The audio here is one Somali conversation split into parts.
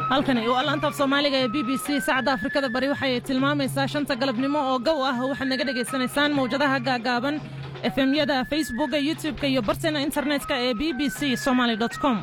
halkani waa laanta af soomaaliga ee b b c saacadda afrikada bari waxay tilmaamaysaa shanta galabnimo oo gow ah waxaad naga dhegaysanaysaan mawjadaha gaagaaban efemyada facebooka youtub-ka iyo barteena internetka ee b b c somaly com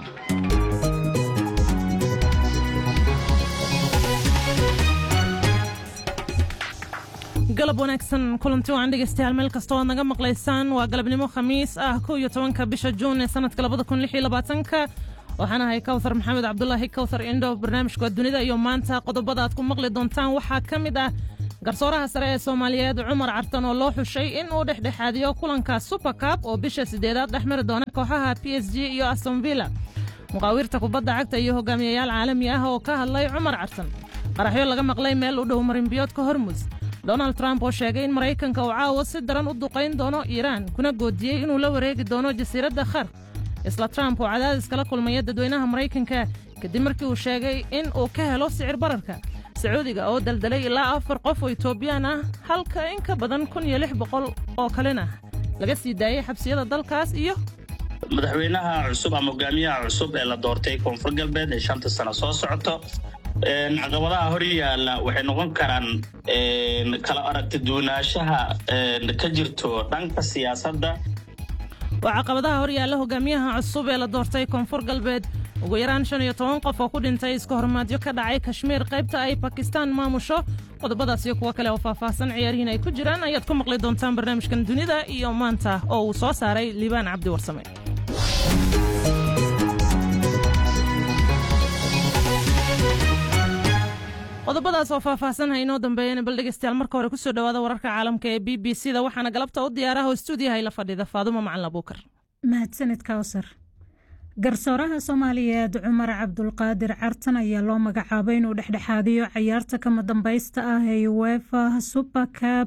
galab wanaagsan kulanti waan dhegaystayaal meel kasta oad naga maqlaysaan waa galabnimo khamiis ah kow iyo tobanka bisha juun ee sanadka labada kun lix iyo labaatanka waxaan ahay kawthar maxamed cabdulaahi kawthar indho barnaamijka dunida iyo maanta qodobada aad ku maqli doontaan waxaa ka mid ah garsooraha sare ee soomaaliyeed cumar cartan oo loo xushay in uu dhexdhexaadiyo kulanka supercab oo bisha sideedaad dhex mari doona kooxaha p s g iyo astonvilla muqaawirta kubadda cagta iyo hogaamiyayaal caalami ah oo ka hadlay cumar cartan qaraxyo laga maqlay meel u dhow marinbiyoodka hormus donald trump oo sheegay in maraykanka uu caawa si daran u duqayn doono iiraan kuna goodiyey inuu la wareegi doono jasiiradda khar isla trump oo cadaadis kala kulmaya dadweynaha maraykanka kadib markii uu sheegay in uu ka helo sicir bararka sacuudiga oo daldalay ilaa afar qof oo etoobiyaan ah halka in ka badan kun iyo lix boqol oo kalena laga sii daayay xabsiyada dalkaas iyo madaxweynaha cusub ama hogaamiyaha cusub ee la doortay koonfur galbeed ee shanta sano soo socoto caqabadaha hor yaalla waxay noqon karaan kala aragti duwanaanshaha ka jirto dhanka siyaasadda waa caqabadaha hor yaalla hogaamiyaha cusub ee la doortay koonfur galbeed ugu yaraan shan iyo toban qof oo ku dhintay iska hormaadyo ka dhacay kashmiir qaybta ay bakistaan maamusho qodobadaas iyo kuwo kale oo faahfaahsan ciyaarihiin ay ku jiraan ayaad ku maqli doontaan barnaamijkan dunida iyo maanta oo uu soo saaray liibaan cabdi warsame qodobadaas oo faahfaahsan ha inoo dambeeyana bal dhegeystayaal marka hore kusoo dhowaada wararka caalamka ee b b c da waxaana galabta u diyaaraha oo stuudiyaha ila fadhida faadumo macalin abuukar mahadsanid kawsar garsooraha soomaaliyeed cumar cabdulqaadir cartan ayaa loo magacaabay inuu dhexdhexaadiyo cayaarta kama dambaysta ah ee uefa supercab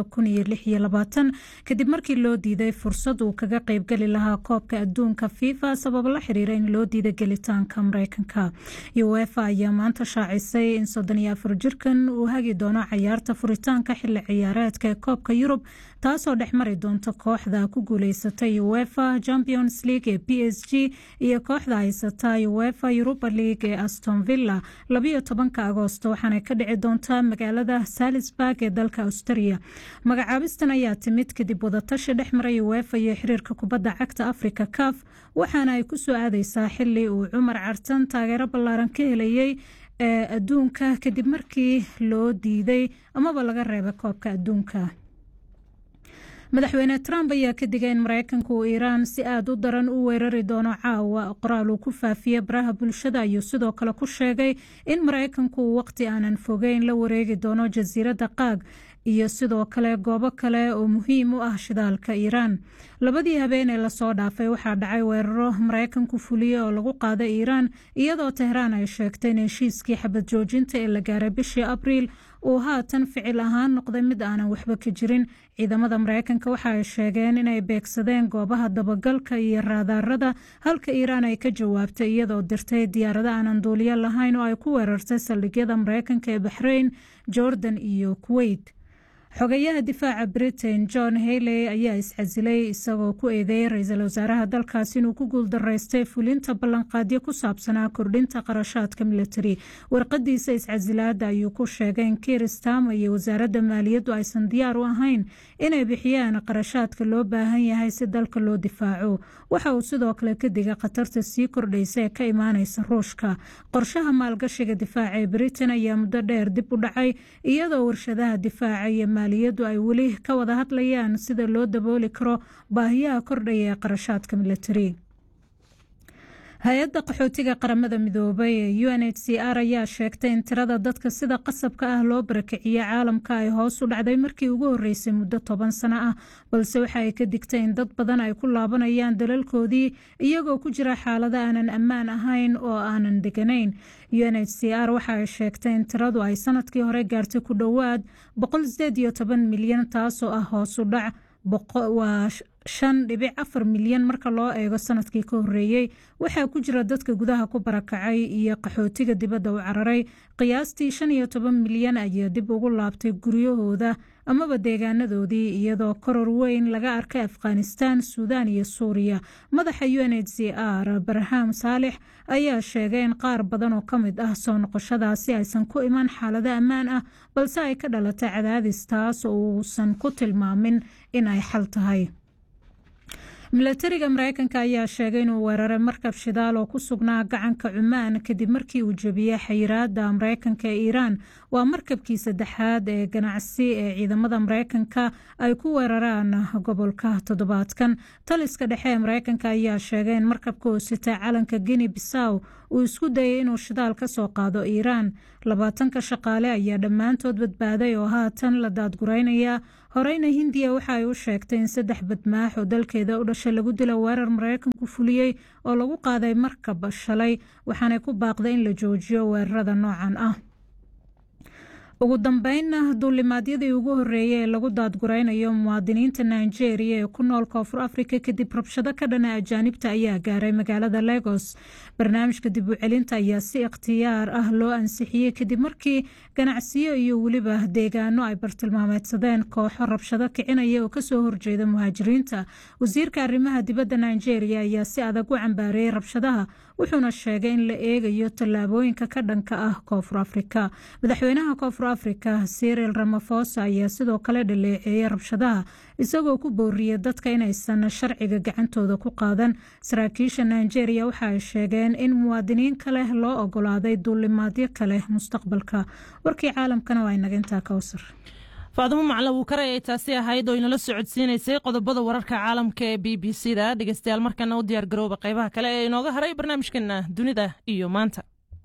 kadib markii loo diiday fursad uu kaga qeybgeli lahaa koobka adduunka fifa sabab la xiriira in loo diiday gelitaanka mareykanka uefa ayaa maanta shaacisay in jirkan uu hagi doono cayaarta furitaanka xili ciyaareedka ee koobka yurub taasoo dhex mari doonta kooxda ku guuleysatay uefa champions league ee p s g iyo kooxda haysata uefa europa league ee aston villa labayo tobanka agoosto waxaana ka dhici doontaa magaalada salisburg ee dalka australia magacaabistan ayaa timid kadib wadatashi dhex maray uefa iyo xiriirka kubadda cagta africa caf waxaana ay kusoo aadeysaa xili uu cumar cartan taageero ballaaran ka helayay ee adduunka kadib markii loo diiday amaba laga reebay koobka adduunka madaxweyne trump ayaa ka digay in mareykanka uu iiraan si aada u daran u weerari doono caawa qoraal uu ku faafiyey baraha bulshada ayuu sidoo kale ku sheegay in mareykanku uu waqti aanan fogeyn la wareegi doono jasiiradda qaag iyo sidoo kale goobo kale oo muhiim u ah shidaalka iiraan labadii habeen ee lasoo dhaafay waxaa dhacay weeraro mareykanku fuliyey oo lagu qaaday iiraan iyadoo tehraan ay sheegtay in heshiiskii xabad joojinta ee la gaaray bishii abriil uu haatan ficil ahaan noqday mid aanan waxba ka jirin ciidamada mareykanka waxa ay sheegeen inay beegsadeen goobaha dabagalka iyo raadaarada halka iiraan ay ka jawaabtay iyadoo dirtay diyaarado aanan duuliyo lahayn oo ay ku weerartay saldhigyada mareykanka ee baxrayn jordan iyo kuweyt xogayaha difaaca britain john hayley ayaa iscasilay isagoo ku eedeeyay ra-iisul wasaaraha dalkaas inuu ku guuldaraystay fulinta ballanqaadyo ku saabsanaa kordhinta qarashaadka militari warqadiisa iscasilaada ayuu ku sheegay in kiir stama iyo wasaaradda maaliyaddu aysan diyaar u ahayn inay bixiyaan qarashaadka loo baahan yahay si dalka loo difaaco waxa uu sidoo kale ka digay khatarta sii kordhaysa ee ka imaaneysa ruushka qorshaha maalgashiga difaaca ee britain ayaa muddo dheer dib u dhacay iyadoo warshadaha difaaca iyo maaliyaddu ay weli ka wada hadlayaan sida loo dabooli karo baahiyaha kordhaya ee qarashaadka militari hay-adda qaxootiga qaramada midoobay ee u n h c r ayaa sheegtay in tirada dadka sida qasabka ah loo barakiciyey caalamka ay hoos u dhacday markii ugu horeysay muddo toban sano ah balse waxa ay ka digtay in dad badan ay ku laabanayaan dalalkoodii iyagoo ku jira xaalado aanan ammaan ahayn oo aanan deganayn u n h c r waxa ay sheegtay in tiradu ay sanadkii hore gaartay ku dhowaad milyan taasoo ah hoos u dhac waa shan dhibic afar milyan marka loo eego sanadkii ka horeeyey waxaa ku jira dadka gudaha ku barakacay iyo qaxootiga dibadda u cararay qiyaastii shan iyo toban milyan ayaa dib ugu laabtay guryahooda amaba deegaanadoodii iyadoo koror weyn laga arkay afghanistan suudaan iyo suuriya madaxa u n h c r barham saalex ayaa sheegay in qaar badan oo ka mid ah soo noqoshadaasi aysan ku iman xaalado ammaan ah balse ay ka dhalatay cadaadis taas oo uusan ku tilmaamin in ay xal tahay milatariga mareykanka ayaa sheegay inuu weeraray markab shidaal oo ku sugnaa gacanka cumaan kadib markii uu jebiyey xayiraada mareykanka ee iiraan waa markabkii saddexaad ee ganacsi ee ciidamada mareykanka ay ku weeraraan gobolka toddobaadkan taliska dhexe ee mareykanka ayaa sheegay in markabka oo sita calanka guine bisaw uu isku dayay inuu shidaal ka soo qaado iiraan labaatanka shaqaale ayaa dhammaantood badbaaday oo haatan la daadguraynaya horeyna hindiya waxa ay u sheegtay in saddex badmaax oo dalkeeda u dhashay lagu dilo weerar mareykanku fuliyey oo lagu qaaday markab shalay waxaanay ku baaqday in la joojiyo weerarada noocan ah ugu dambeynna duulimaadyadii ugu horeeyey ee lagu daadguraynayo muwaadiniinta nigeria ee ku nool koonfur afrika kadib rabshado ka dhana ajaanibta ayaa gaaray magaalada legos barnaamijka dib u celinta ayaa si ikhtiyaar ah loo ansixiyey kadib markii ganacsiyo iyo weliba deegaano ay bartilmaameedsadeen kooxo rabshado kicinaya oo kasoo horjeeda muhaajiriinta wasiirka arrimaha dibadda nigeria ayaa si adag u cambaareeyey rabshadaha wuxuuna sheegay in la eegayo tallaabooyinka ka dhanka ah koonfur afrika madaxweynaha koonfur afrika siril ramafosa ayaa sidoo kale dhaleeceeyey rabshadaha isagoo ku booriyey dadka inaysan sharciga gacantooda ku qaadan saraakiisha nigeria waxa ay sheegeen in muwaadiniin kale loo ogolaaday duulimaadyo kale mustaqbalka warkii caalamkana waa inaga intaa kowsar faadimo macla wuu kare ay taasi ahayd oo inala socodsiinaysay qodobada wararka caalamka ee b b c da dhegeystayaal markana u diyaar garooba qaybaha kale ee inooga haray barnaamijkeena dunida iyo maanta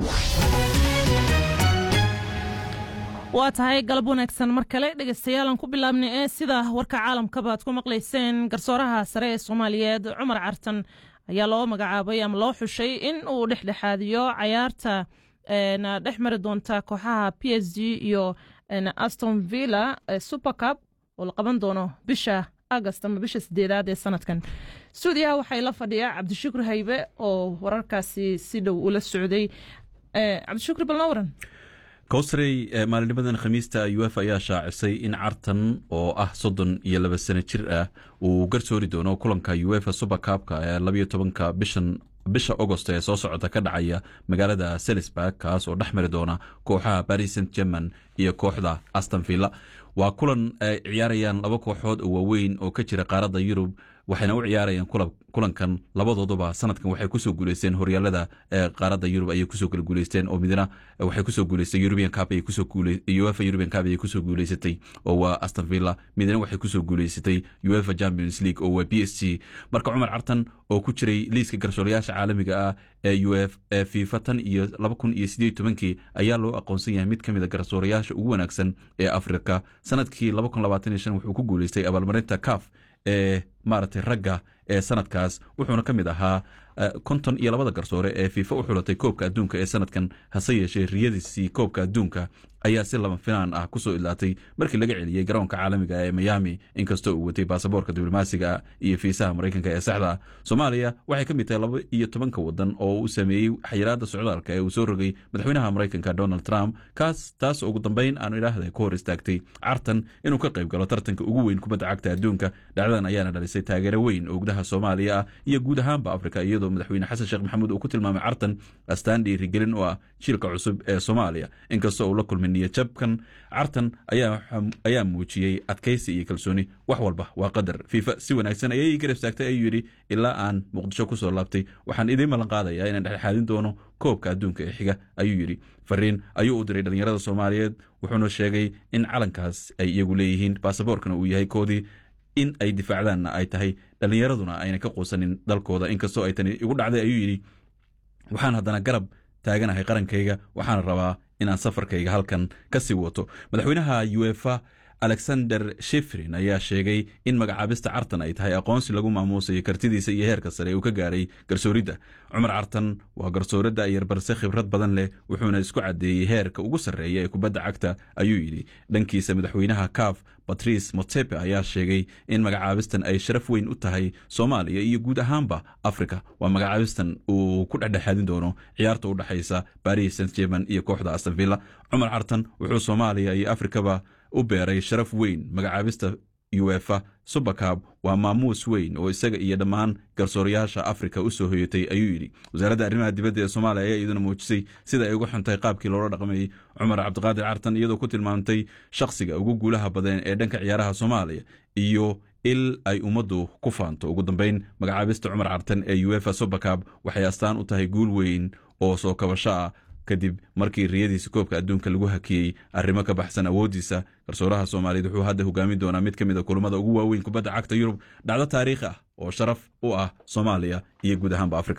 waa tahay galab wanaagsan mar kale dhegeystayaal ku bilaabnay ee sida warka caalamkaba ad ku maqlayseen garsooraha sare ee soomaaliyeed cumar cartan ayaa loo magacaabay ama loo xushay in uu dhexdhexaadiyo cayaarta dhex mari doonta kooxaha p s g iyo aston villa supercup oo la qaban doono bisha agast ama bisha sideedaad ee sanadkan stuudiyaha waxay la fadhiyaa cabdishukur haybe oo wararkaasi si dhow ula socday cabdishukur balnoo waran kowsarey maalinimadan khamiista uefa ayaa shaacisay in cartan oo ah soddon iyo laba sano jir ah uu garsoori doono kulanka uefa supercupka ee labayo tobanka bishan bisha agost ee soo socota ka dhacaya magaalada selisburg kaas oo dhex mari doona kooxaha paris saint german iyo kooxda aston villa waa kulan ay ciyaarayaan laba kooxood oo waaweyn oo ka jira qaaradda yurub waxayna u ciyaarayaan kulankan labadooduba sanadkan waxay kusoo guuleysteen horyaalada qaaradda yurub ayay kusoo kala guuleysteen oo midna waxay kusoo guuleystay european cup ayay kusoo uefa european cup ayay kusoo guuleysatay oo waa aston villa midna waxay kusoo guuleysatay uefa champions league oo waa b s g marka cumar cartan oo ku jiray liiska garsoorayaasha caalamiga ah ee uf ee fifa tan iyo laba kun iyo sideed tobankii ayaa loo aqoonsan yahay mid ka mid a garsoorayaasha ugu wanaagsan ee afrika sanadkii laba kun labaatan iyo shan wuxuu ku guuleystay abaalmarinta caf ee maaragtay ragga ee sanadkaas wuxuuna ka mid ahaa konton iyo labada garsoore ee fiifa u xulatay koobka adduunka ee sanadkan hase yeeshee riyadiisii koobka adduunka ayaa si lama finaan ah kusoo idlaatay markii laga celiyey garoonka caalamiga ee miami inkastoo uu watay baasaboorka diblomaasiga iyo fiisaha maraykanka ee saxda ah soomaaliya waxay ka mid tahay laba iyo tobanka wadan oo uu sameeyey xayiraada socdaalka ee uu soo rogay madaxweynaha maraykanka donald trump kaas taas ugu dambeyn aanu idhaahda ka hor istaagtay cartan inuu ka qayb galo tartanka ugu weyn kubadda cagta adduunka dhacdadan ayaana dhalisay taageero weyn oo gudaha soomaaliya ah iyo guud ahaanba afrika iyadoo madaxweyne xasan sheekh maxamuud uu ku tilmaamay cartan astaan dhiirigelin oo ah jiilka cusub ee soomaaliya inkastoo uu la kulmay niyadjabkan cartan ayaa muujiyey adkaysi iyo kalsooni wax walba waa qadar fiifa si wanaagsan ayay garab istaagtay ayuu yidhi ilaa aan muqdisho kusoo laabtay waxaan idiin ballan qaadayaa inaan dhexdhexaadin doono koobka adduunka ee xiga ayuu yidhi fariin ayuu u diray dhallinyarada soomaaliyeed wuxuuna sheegay in calankaas ay iyagu leeyihiin baasaboorkana uu yahay koodii in ay difaacdaanna ay tahay dhallinyaraduna ayna ka quusanin dalkooda inkastoo ay tani igu dhacday ayuu yidhi waxaan haddana garab taaganahay qarankayga waxaana rabaa inaan safarkayga halkan ka sii wato madaxweynaha uefa alexander shifrin ayaa sheegay in magacaabista cartan ay tahay aqoonsi lagu maamuusayo kartidiisa iyo heerka sare uu ka gaaray garsooridda cumar cartan waa garsooradda ayar balse khibrad badan leh wuxuuna isku caddeeyey heerka ugu sarreeya ee kubadda cagta ayuu yidhi dhankiisa madaxweynaha kaaf batrice motepe ayaa sheegay in magacaabistan ay sharaf weyn u tahay soomaaliya iyo guud ahaanba afrika waa magacaabistan uu ku dhexdhexaadin doono ciyaarta u dhexaysa baris st german iyo kooxda astonvilla cumar cartan wuxuu soomaaliya iyo afrikaba u beeray sharaf weyn magacaabista uefa subakab waa maamuus weyn oo isaga iyo dhammaan garsoorayaasha afrika u soo hoyatay ayuu yidhi wasaaradda arrimaha dibadda ee soomaaliya ayaa iyaduna muujisay sida ay uga xuntahay qaabkii loola dhaqmayey cumar cabdiqaadir cartan iyadoo ku tilmaamtay shakhsiga ugu guulaha badan ee dhanka ciyaaraha soomaaliya iyo il ay ummaddu ku faanto ugu dambeyn magacaabista cumar cartan ee uefa subakab waxay astaan u tahay guul weyn oo soo kabasho ah kadib markii riyadiisa koobka adduunka lagu hakiyey arrimo ka baxsan awooddiisa garsooraha soomaaliyeed wuxuu hadda hogaamin doonaa mid ka mid a kulamada ugu waaweyn kubadda cagta yurub dhacdo taariikhi ah oo sharaf u ah soomaaliya iyo guud ahaanba afrika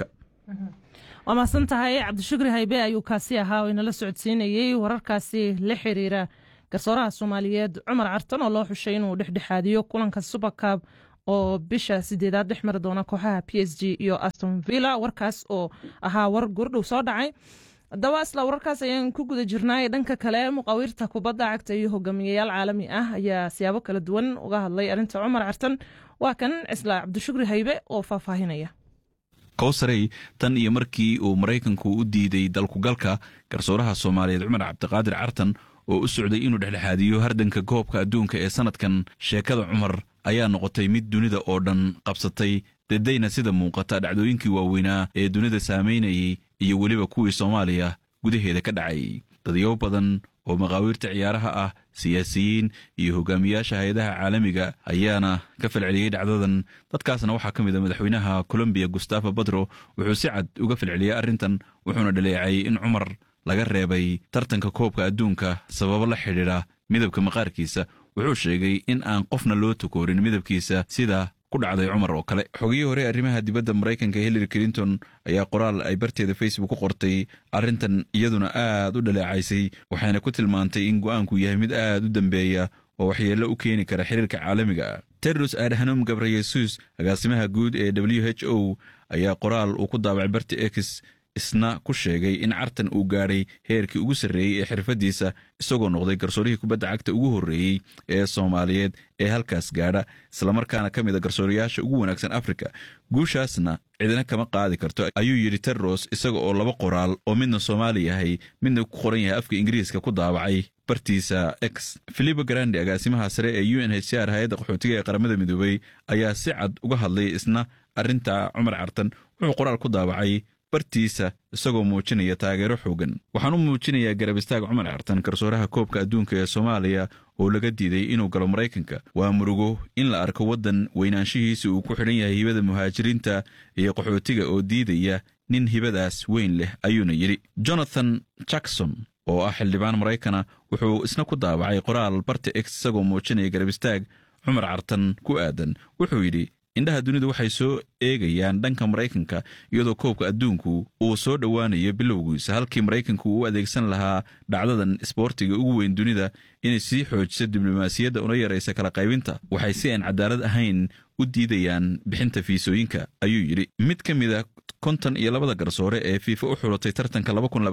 waa mahadsan tahay cabdishukri haybe ayuu kaasi ahaa oo inala socodsiinayey wararkaasi la xiriira garsooraha soomaaliyeed cumar cartan oo loo xushay inuu dhexdhexaadiyo kulanka subakab oo bisha sideedaad dhex mari doona kooxaha p s g iyo aston villa warkaas oo ahaa war gordhow soo dhacay haddaba isla wararkaas ayaan ku guda jirnaay dhanka kale muqaawirta kubadda cagta iyo hogaamiyayaal caalami ah ayaa siyaabo kala duwan uga hadlay arrinta cumar cartan waa kan cisla cabdishukri haybe oo faahfaahinaya kowsarey tan iyo markii uu maraykanku u diiday dalkugalka garsooraha soomaaliyeed cumar cabdiqaadir cartan oo u socday inuu dhexdhexaadiyo hardanka koobka adduunka ee sannadkan sheekada cumar ayaa noqotay mid dunida oo dhan qabsatay dedayna sida muuqata dhacdooyinkii waaweynaa ee dunida saamaynayay iyo weliba kuwii soomaaliya gudaheeda ka dhacay dadyow badan oo maqaawiirta ciyaaraha ah siyaasiyiin iyo hogaamiyaasha hay-adaha caalamiga ayaana ka falceliyey dhacdadan dadkaasna waxaa ka mid a madaxweynaha colombiya gustafo badro wuxuu si cad uga falceliyey arrintan wuxuuna dhaleecay in cumar laga reebay tartanka koobka adduunka sababo la xidhiidha midabka maqaarkiisa wuxuu sheegay in aan qofna loo tukoorin midabkiisa sida ku dhacday cumar oo kale xogihii hore arrimaha dibadda maraykanka hillary clinton ayaa qoraal ay barteeda facebook ku qortay arrintan iyaduna aad u dhaleecaysay waxayna ku tilmaantay in go'aanku yahay mid aad u dambeeya oo waxyeello u keeni kara xiriirka caalamiga tedros adhanom gabreyesus agaasimaha guud ee w h o ayaa qoraal uu ku daabacay barti ex isna ku sheegay in cartan uu gaadhay heerkii ugu sarreeyey ee xirfaddiisa isagoo noqday garsoorihii kubadda cagta ugu horreeyey ee soomaaliyeed ee halkaas gaadha islamarkaana ka mid a garsoorayaasha ugu wanaagsan afrika guushaasna cidina kama qaadi karto ayuu yidhi tedros isaga oo laba qoraal oo midna soomaali yahay midna ku qoran yahay afka ingiriiska ku daabacay bartiisa x filipo grandi agaasimaha sare ee u n h c r hay-adda qaxootiga ee qaramada midoobey ayaa si cad uga hadlay isna arrinta cumar cartan wuxuu qoraal ku daabacay bartiisa isagoo muujinaya taageero xoogan waxaan u muujinayaa garab istaag cumar cartan garsooraha koobka adduunka ee soomaaliya oo laga diiday inuu galo maraykanka waa murugo in la arko waddan weynaanshihiisa uu ku xidhan yahay hibada muhaajiriinta iyo qaxootiga oo diidaya nin hibadaas weyn leh ayuuna yidhi jonathan jackson oo ah xildhibaan maraykana wuxuu isna ku daabacay qoraal barta ex isagoo muujinaya garab istaag cumar cartan ku aadan wuxuu yidhi indhaha dunidu waxay soo eegayaan dhanka maraykanka iyadoo koobka adduunku uu soo dhowaanayo bilowgiisa halkii maraykanku uu adeegsan lahaa dhacdadan isboortiga ugu weyn dunida inay sii xoojiso diblomaasiyadda una yaraysa kala qaybinta waxay si aan cadaalad ahayn u diidayaan bixinta fiisooyinka ayuu yidhi mid ka mid a konton iyo labada garsoore ee fiifa u xulatay tartanka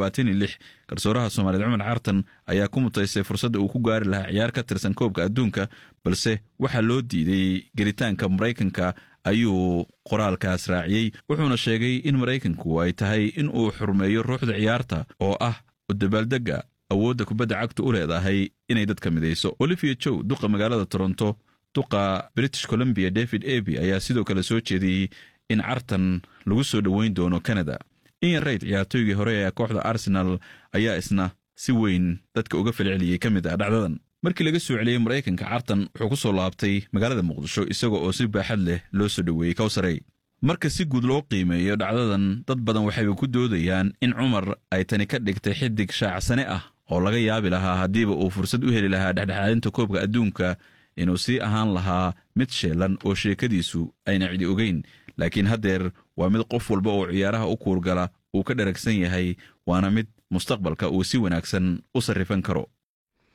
garsooraha soomaaliyeed cumar cartan ayaa ku mutaystay fursadda uu ku gaari lahaa ciyaar ka tirsan koobka adduunka balse waxaa loo diiday gelitaanka maraykanka ayuu qoraalkaas raaciyey wuxuuna sheegay in maraykanku ay tahay in uu xurmeeyo ruuxda ciyaarta oo ah dabaaldegga awoodda kubadda cagta u leedahay inay dadka midayso olivia jow duqa magaalada toronto duqa british columbia david eby ayaa sidoo kale soo jeediyey in cartan lagu soo dhoweyn doono canada ian rayd ciyaartooygii hore ee kooxda arsenal ayaa isna si weyn dadka uga falceliyey ka mid ah dhacdadan markii laga soo celiyey maraykanka cartan wuxuu ku soo laabtay magaalada muqdisho isaga oo si baaxad leh loo soo dhoweeyey kowsarey marka si guud loo qiimeeyo dhacdadan dad badan waxayba ku doodayaan in cumar ay tani ka dhigtay xidig shaacsane ah oo laga yaabi lahaa haddiiba uu fursad u heli lahaa dhexdhexaadinta koobka adduunka inuu sii ahaan lahaa mid sheelan oo sheekadiisu ayna cidi ogeyn laakiin haddeer waa mid qof walba oo ciyaaraha u kuurgala uu ka dharagsan yahay waana mid mustaqbalka uu si wanaagsan u sarrifan karo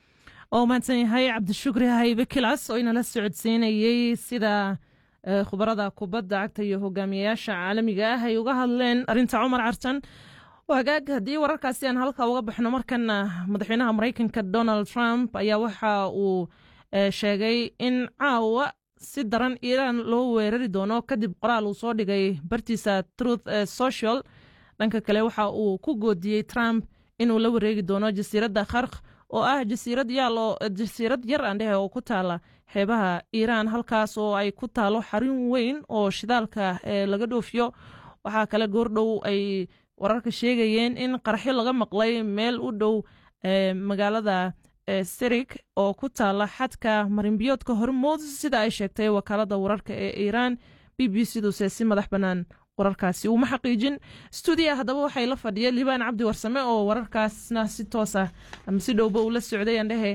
oo mahadsan yahay cabdishukri haybe kilas oo inala socodsiinayey sida khubarada kubadda cagta iyo hogaamiyayaasha caalamiga ah ay uga hadleen arinta cumar cartan hagaag haddii wararkaasi aan halka uga baxno markana madaxweynaha maraykanka donald trump ayaa waxa uu sheegay in caawa si daran iiraan loo weerari doono kadib qoraal uu soo dhigay bartiisa truth social dhanka kale waxa uu ku goodiyey trump inuu la wareegi doono jasiiradda khark oo ah jasiirad yaalo jasiirad yar aandhehe oo ku taala xeebaha iiraan halkaas oo ay ku taalo xarun weyn oo shidaalka laga dhoofiyo waxaa kale goordhow ay wararka sheegayeen in qaraxyo laga maqlay meel u dhow magaalada sirig oo ku taala xadka marinbiyoodka hormood sida ay sheegtay wakaalada wararka ee iiraan b b cduse si madax bannaan wararkaasi uma xaqiijin stuudiya haddaba waxay la fadhiya liibaan cabdi warsame oo wararkaasna si toos ah ama si dhowba uu la socday andhehe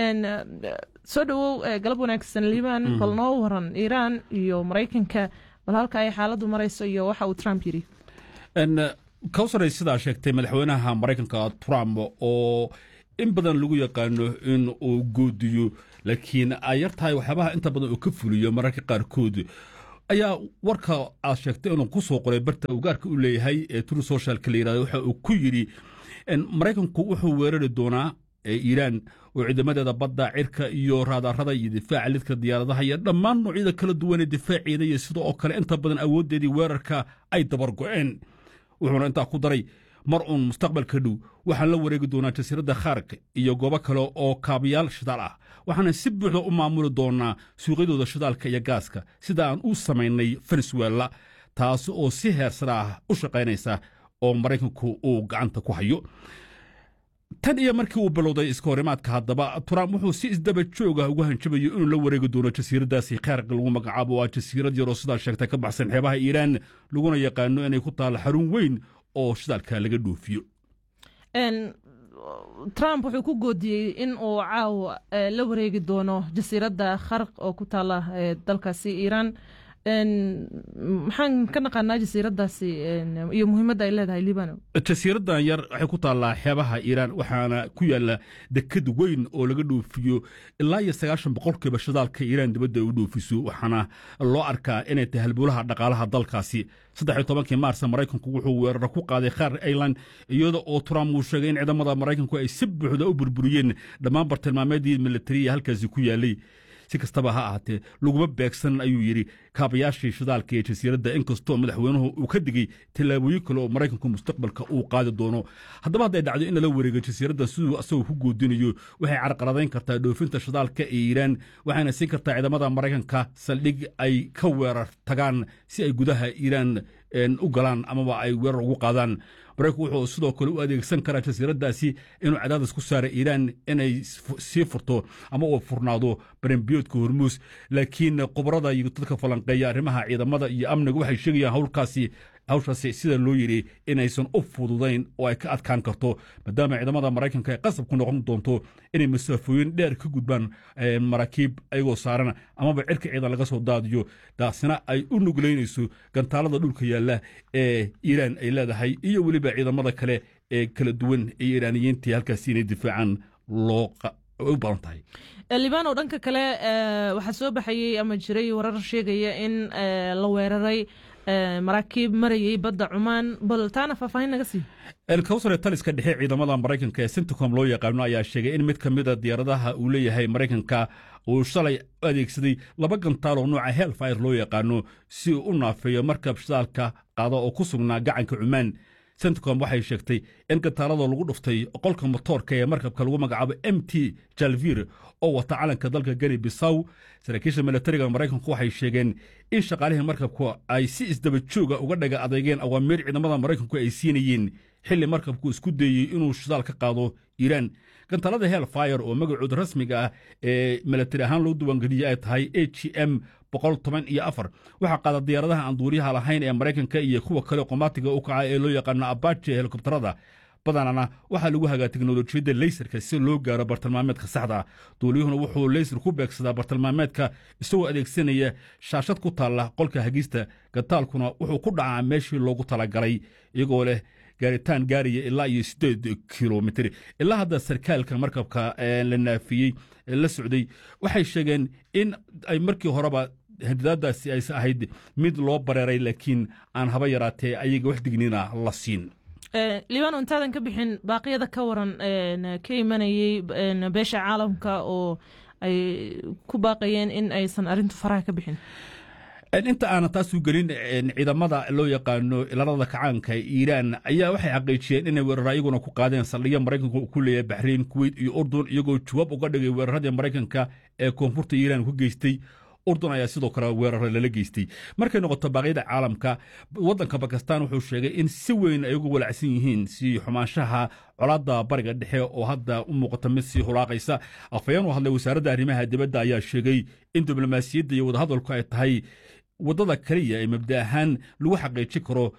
soo dhowow galab wanaagsan liibaan bal noo waran iiraan iyo maraykanka bal halka ay xaaladdu marayso iyo waxa uu trump yidhi kawsaray sidaa sheegtay madaxweynaha maraykanka trump oo in badan lagu yaqaano in uu goodiyo laakiin ay yar tahay waxyaabaha inta badan uu ka fuliyo mararka qaarkood ayaa warka aad sheegtay inuu ku soo qoray barta uu gaarka u leeyahay ee tru socialka la yirahdo waxa uu ku yidhi maraykanku wuxuu weerari doonaa iiraan oo ciidamadeeda badda cirka iyo raadarada iyo difaaca lidka diyaaradaha iyo dhammaan noocyada kala duwan ee difaaceeda iyo sidoo oo kale inta badan awooddeedii weerarka ay dabar go'een wuxuuna intaa ku daray mar uun mustaqbalka dhow waxaan la wareegi doonaa jasiiradda khaarka iyo goobo kale oo kaabayaal shidaal ah waxaana si buuxda u maamuli doonaa suuqyadooda shidaalka iyo gaaska sida aan u samaynay venezuela taasi oo si heersara ah u shaqaynaysa oo maraykanku uu gacanta ku hayo tan iyo markii uu bilowday iska horimaadka haddaba trump wuxuu si isdaba joog ah ugu hanjabayo inuu la wareegi doono jasiiraddaasi khaarqa lagu magacaabo waa jasiirad yaroo sidaa sheegtay ka baxsan xeebaha iiraan laguna yaqaano inay ku taalla xarun weyn oo shidaalka laga dhoofiyo trump wuxuu ku goodiyey in uu caawa la wareegi doono jasiiradda kharq oo ku taala dalkaasi iiraan maxaan ka naqaanaa jasiiraddaasi iyo muhiimadda ay leedahay libano jasiiraddan yar waxay ku taallaa xeebaha iiraan waxaana ku yaalla deked weyn oo laga dhoofiyo ilaa iyo sagaashan boqolkiiba shidaalka iiraan dibadda ay u dhoofiso waxaana loo arkaa inay tahay halbowlaha dhaqaalaha dalkaasi saddex iyo tobankii maarsa maraykanku wuxuu weeraro ku qaaday khaar ailan iyada oo trump uu sheegay in ciidamada maraykanku ay si buuxda u burburiyeen dhammaan bartilmaameedii militariya halkaasi ku yaallay si kastaba ha ahaatee laguma beegsan ayuu yidhi kaabayaashii shidaalka ee jasiiradda inkastoo madaxweynuhu uu ka digey tallaabooyin kale oo maraykanku mustaqbalka uu qaadi doono haddaba hadday dhacdo in lala wareego jasiiraddan siduu asagoo ku goodinayo waxay carqaladayn kartaa dhoofinta shidaalka ee iiraan waxayna siin kartaa ciidamada maraykanka saldhig ay ka weerar tagaan si ay gudaha iiraan u galaan amaba ay weerar ugu qaadaan maraykanku wuxuu sidoo kale u adeegsan karaa jasiiraddaasi inuu cadaadis ku saara iiraan inay sii furto ama uu furnaado barenbiyoodka hormuus laakiin khubarada iyo dadka falanqeeya arrimaha ciidamada iyo amniga waxay sheegayaan howlkaasi hawshaasi sida loo yidhi inaysan u fududayn oo ay ka adkaan karto maadaama ciidamada maraykanka ay qasab ku noqon doonto inay masaafooyin dheer ka gudbaan maraakiib ayagoo saaran amaba cirka ciidan laga soo daadiyo taasina ay u nuglaynayso gantaalada dhulka yaalla ee iiraan ay leedahay iyo weliba ciidamada kale ee kala duwan ee iiraaniyiintii halkaasi inay difaacaan loo u badan tahay libano dhanka kale waxaa soo baxayey ama jiray warar sheegaya in la weeraray maraakiib marayey badda cumaan bal taana faahfaahin naga sii elkawsare taliska dhexe ciidamada maraykanka ee centicom loo yaqaano ayaa sheegay in mid ka mida diyaaradaha uu leeyahay maraykanka uu shalay u adeegsaday laba gantaal oo nooca helfire loo yaqaano si uu u naafeeyo markab shidaalka qaada oo ku sugnaa gacanka cumaan centicom waxay sheegtay in gantaalada lagu dhuftay qolka motoorka ee markabka lagu magacaabo m t jalvir oo wata calanka dalka geni bisaw saraakiisha milatariga maraykanku waxay sheegeen in shaqaalihii markabku ay si isdaba jooga uga dhaga adeegeen awaamiir ciidamada maraykanku ay siinayeen xilli markabku isku dayey inuu shidaal ka qaado iiraan gantaalada helfire oo magacooda rasmiga ah ee milatari ahaan loo diiwaangeliyey ay tahay a g m boqol toban iyo afar waxaa qaada diyaaradaha aan duuriyaha lahayn ee maraykanka iyo kuwa kale qomaatiga u kaca ee loo yaqaano abaje helikobtarada badanana waxaa lagu hagaa teknolojiyadda leysarka si loo gaaro bartilmaameedka saxda duuliyuhuna wuxuu leysar ku beegsadaa bartilmaameedka isagoo adeegsanaya shaashad ku taalla qolka hagista gantaalkuna wuxuu ku dhacaa meeshii loogu talagalay iyagoo leh gaaritaan gaaraya ilaa iyo sideed kilomitr ilaa hadda sarkaalka markabka la naafiyey la socday waxay sheegeen in ay markii horeba hadidaadaasi aysa ahayd mid loo bareeray laakiin aan haba yaraatee ayaga wax dignina la siin liibano intaadan ka bixin baaqyada ka waran ka imanayey beesha caalamka oo ay ku baaqayeen in aysan arintu faraha ka bixin inta aanan taas u gelin ciidamada loo yaqaano ilaalada kacaanka iiraan ayaa waxay xaqiijiyeen inay weerar ayaguna ku qaadeen saldhigya maraykanka ku leeyahay baxrayn kuweyt iyo urdun iyagoo jawaab uga dhigay weeraradii maraykanka ee koonfurta iiraan ku geystay urdun ayaa sidoo kale weerara lala geystay markay noqoto baaqyada caalamka waddanka bakistan wuxuu sheegay in si weyn ay uga walacsan yihiin sii xumaanshaha colaadda bariga dhexe oo hadda u muuqata mid sii hulaaqaysa afhayeen u hadlay wasaaradda arrimaha dibadda ayaa sheegay in diblomaasiyadda iyo wadahadalku ay tahay waddada keliya ee mabda ahaan lagu xaqiijin karo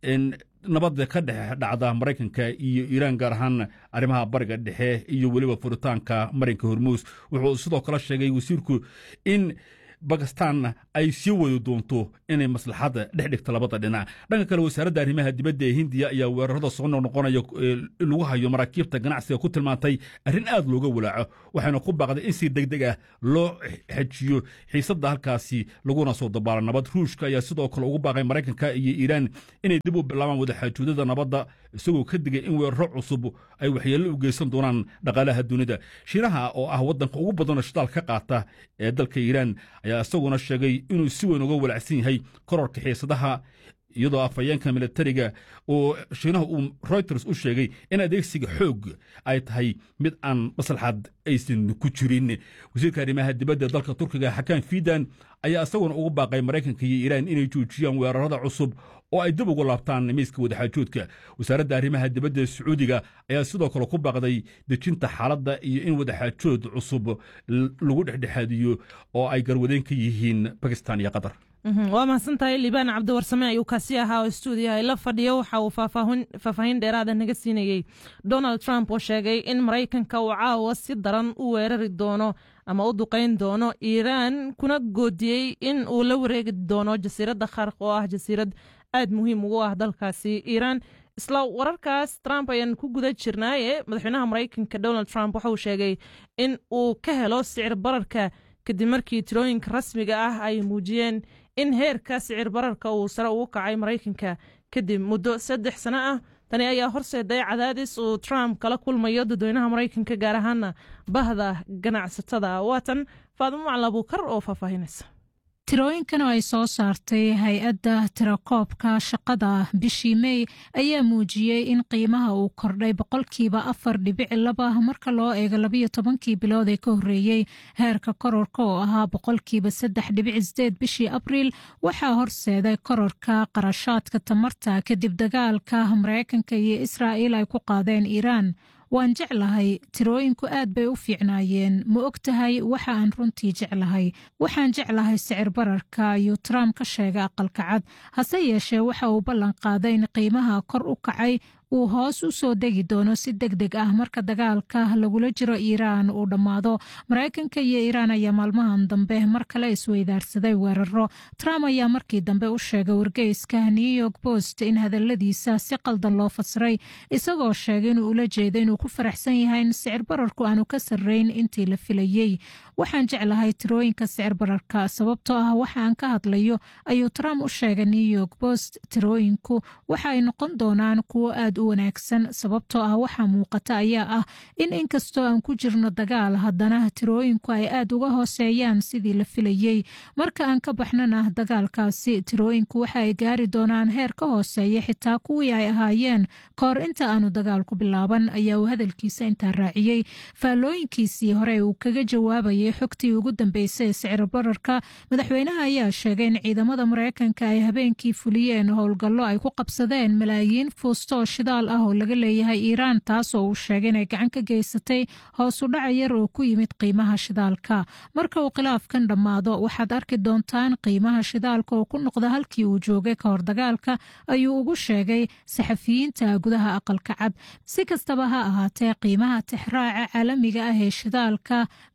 nabadda ka dhex dhacda maraykanka iyo iiraan gaar ahaan arrimaha bariga dhexe iyo weliba furitaanka marinka hormuus wuxuu sidoo kale sheegay wasiirku in bakistan ay sii wadi doonto inay maslaxadda dhex dhigto labada dhinac dhanka kale wasaaradda arrimaha dibadda ee hindiya ayaa weerarada soo noqnoqonaya lagu hayo maraakiibta ganacsiga ku tilmaantay arrin aad looga walaaco waxayna ku baaqday in si deg deg ah loo xejiyo xiisadda halkaasi laguna soo dabaalo nabad ruushka ayaa sidoo kale ugu baaqay maraykanka iyo iiraan inay dib u bilaabaan wadaxaajoodada nabadda isagoo ka digay in weeraro cusub ay waxyeello u geysan doonaan dhaqaalaha dunida shiinaha oo ah waddanka ugu badanoo shidaal ka qaata ee dalka iiraan ayaa isaguna sheegay inuu si weyn uga walacsan yahay kororka xiisadaha iyadoo afhayeenka militariga oo shiinaha uu reuters u sheegay in adeegsiga xoog ay tahay mid aan maslaxad aysan ku jirin wasiirka arrimaha dibadda dalka turkiga xakaan fidan ayaa isaguna ugu baaqay maraykanka iyo iiraan inay joojiyaan weerarada cusub oo ay dib ugu laabtaan miiska wadaxaajoodka wasaaradda arrimaha dibadda sacuudiga ayaa sidoo kale ku baaqday dejinta xaaladda iyo in wadaxaajood cusub lagu dhexdhexaadiyo oo ay garwadeen ka yihiin bakistan iyo qatar waa mahadsantahay liibaan cabdiwarsame ayuu kaasi ahaa oo stuudiyaha la fadhiyo waxa uu faahfaahin dheeraada naga siinayey donald trump oo sheegay in maraykanka uu caawa si daran u weerari doono ama u duqayn doono iiraan kuna goodiyey in uu la wareegi doono jasiiradda kharq oo ah jasiirad aad muhiim ugu ah dalkaasi iiraan isla wararkaas trump ayaan ku guda jirnaaye madaxweynaha maraykanka donald trump waxauu sheegay in uu ka helo sicir bararka kadib markii tirooyinka rasmiga ah ay muujiyeen in heerka sicir bararka uu sare ugu kacay maraykanka kadib muddo saddex sano ah tani ayaa horseeday cadaadis uu trump kala kulmayo dadweynaha maraykanka gaar ahaana bahda ganacsatada waatan faadimo macalin abuukar oo faahfaahinaysa tirooyinkan oo ay soo saartay hay-adda tirakoobka shaqada bishii mey ayaa muujiyey in qiimaha uu kordhay boqolkiiba afar dhibici laba marka loo eego labayo tobankii bilood ee ka horreeyey heerka kororka oo ahaa boqolkiiba saddex dhibici sideed bishii abriil waxaa horseeday kororka qarashaadka tamarta kadib dagaalka maraykanka iyo israa'iil ay ku qaadeen iiraan waan jeclahay tirooyinku aad bay u fiicnaayeen ma og tahay waxa aan runtii jeclahay waxaan jeclahay sicir bararka ayuu trump ka sheegay aqalka cad hase yeeshee waxa uu ballan qaaday in qiimaha kor u kacay uu hoos u soo degi doono si deg deg ah marka dagaalka lagula jiro iiraan uu dhammaado maraykanka iyo iiraan ayaa maalmahan dambe mar kale isweydaarsaday weeraro trump ayaa markii dambe u sheegay wargeyska new york post in hadaladiisa si qaldan loo fasiray isagoo sheegay inuu ula jeedo inuu ku faraxsan yahay in sicir bararku aanu ka sarreyn intii la filayey waxaan jeclahay tirooyinka sicir bararka sababtoo ah waxa aan ka hadlayo ayuu trump u sheegay new york post tirooyinku waxa ay noqon doonaan kuwo aad u wanaagsan sababtoo ah waxaa muuqata ayaa ah in inkastoo aan ku jirno dagaal haddana tirooyinku ay aad uga hooseeyaan sidii la filayey marka aan ka baxnana dagaalkaasi tirooyinku waxa ay gaari doonaan heer ka hooseeya xitaa kuwii ay ahaayeen kahor inta aanu dagaalku bilaaban ayaa uu hadalkiisa intaa raaciyey faallooyinkiisii hore uu kaga jawaabayay xogtii ugu dambeysay ee sicir bararka madaxweynaha ayaa sheegay in ciidamada maraykanka ay habeenkii fuliyeen howlgallo ay ku qabsadeen malaayiin fuustoo shidaal ah oo laga leeyahay iiraan taasoo uu sheegay inay gacan ka geysatay hoos u dhaca yar oo ku yimid qiimaha shidaalka marka uu khilaafkan dhammaado waxaad arki doontaan qiimaha shidaalka oo ku noqda halkii uu joogay ka hor dagaalka ayuu ugu sheegay saxafiyiinta gudaha aqalka cad si kastaba ha ahaatee qiimaha tixraaca caalamiga ah ee shidaalka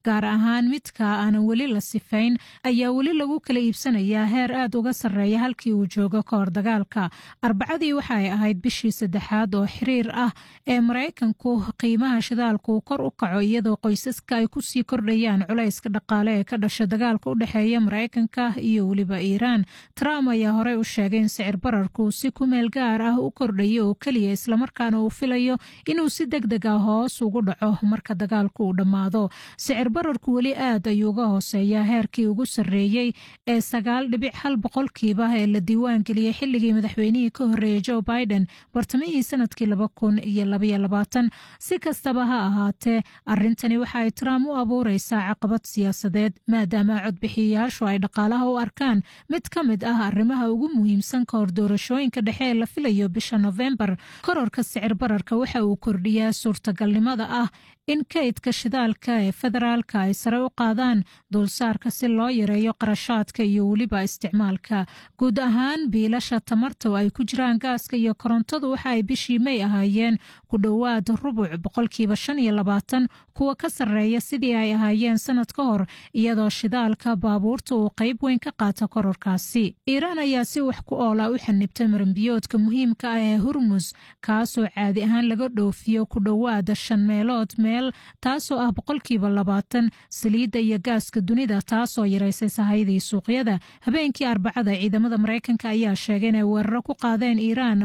gaar ahaan midka aanan weli la sifayn ayaa weli lagu kala iibsanayaa heer aad uga sarreeya halkii uu joogo ka hor dagaalka arbacadii waxa ay ahayd bishii saddexaad oo xiriir ah ee maraykanku qiimaha shidaalku kor u kaco iyadoo qoysaska ay kusii kordhayaan culayska dhaqaale ee ka dhasha dagaalka u dhexeeya maraykanka iyo weliba iiraan trump ayaa horey u sheegay in sicir bararku si ku meel gaar ah u kordhayo oo keliya islamarkaana uu filayo inuu si deg deg ah hoos ugu dhaco marka dagaalku uu dhammaado sicir bararku weli aad ayuu uga hooseeyaa heerkii ugu sarreeyey ee sagaal dhibic hal boqolkiiba ee la diiwaangeliyey xilligii madaxweynihii ka horreeyey joe biden bartamihii sanadkii laba kun iyo labaiyo labaatan si kastaba ha ahaatee arrintani waxa ay trump u abuureysaa caqabad siyaasadeed maadaama codbixiyayaashu ay dhaqaalaha u arkaan mid ka mid ah arrimaha ugu muhiimsan ka hor doorashooyinka dhexe ee la filayo bisha nofembar kororka sicir bararka waxa uu kordhiyaa suurtagalnimada ah in kaydka shidaalka ee federaalka ay sare u qaadaan dulsaarka si loo yareeyo qarashaadka iyo weliba isticmaalka guud ahaan biilasha tamarta oo ay ku jiraan gaaska iyo korontadu waxa ay bishii may ahaayeen ku dhowaad rubuc boqolkiiba shan iyo labaatan kuwa ka sarreeya sidii ay ahaayeen sanad ka hor iyadoo shidaalka baabuurta uu qayb weyn ka qaata kororkaasi iiraan ayaa si wax ku oola u xanibtay maranbiyoodka muhiimka ah ee hurmus kaasoo caadi ahaan laga dhoofiyo ku dhowaada shan meelood meel taasoo ah boqolkiiba labaatan saliidda iyo gaaska dunida taasoo yaraysay sahayadii suuqyada habeenkii arbacada ciidamada maraykanka ayaa sheegay inay weeraro ku qaadeen iiraan